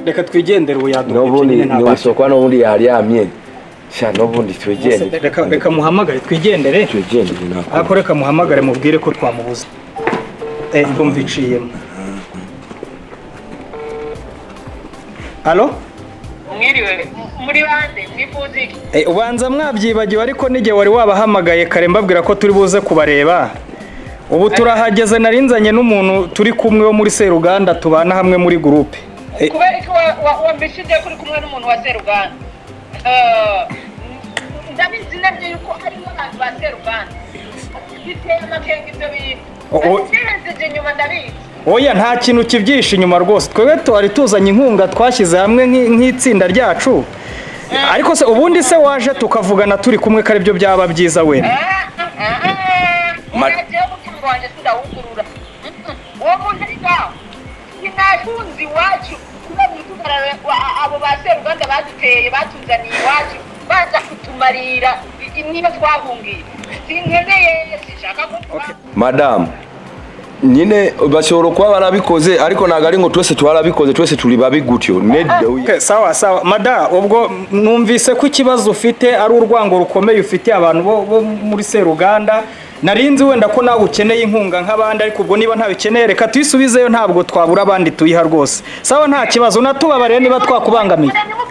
reka twigendere ubu yaduka n'ubundi ntiwisokwa n'ubundi yaryamye sha n'ubundi twigendere reka muhamagare twigendere twigendere ariko ntabwo reka muhamagare mubwire ko twamubuze eh ndumva iciyemo halo mwiriwe muri bande mwifuza iki Eh, ubanza mwabyibagiwe ariko n'igihe wari wabahamagaye kare mbabwira ko turi buze kubareba ubu turahageze narinzanye n'umuntu turi kumwe wo muri seruganda tubana hamwe muri gurupe Eh, kubera ko wambishije ko uri kumwe n'umuntu wa seruganda ndabizi nabyo yuko harimo abantu ba seruganda biteye amakenga ibyo O- o- bintu serenzije inyuma ndabizi oya nta kintu kibyishe inyuma rwose twebwe twari tuzanye inkunga twashyize hamwe nk'i- nk'itsinda ryacu ariko se ubundi se waje tukavugana turi kumwe ko aribyo byaba byiza wenda Ma- urageho umutungo wanjye sindawugurura uwo muntu ari ngaho sinahunze iwacu kubera umudugararo wa- abo ba seruganda baduteye batuzaniye iwacu baza kutumarira i- niba twahungiye sinkeneye sinshaka ko tuba- madamu nyine bashobora kuba barabikoze ariko ntabwo ari ngo twese tubarabikoze twese turi babi gutyo nedewe Okay, sawa sawa mada ubwo numvise ko ikibazo ufite ari urwango rukomeye ufitiye abantu bo, bo muri seruganda narinzi wenda ko nawe ukeneye inkunga nk'abandi ariko ubwo niba ntawe ukeneye reka tuyisubizeyo ntabwo twabura abandi tuyiha rwose sawa nta kibazo natubabariye niba twakubangamiye Muranyumva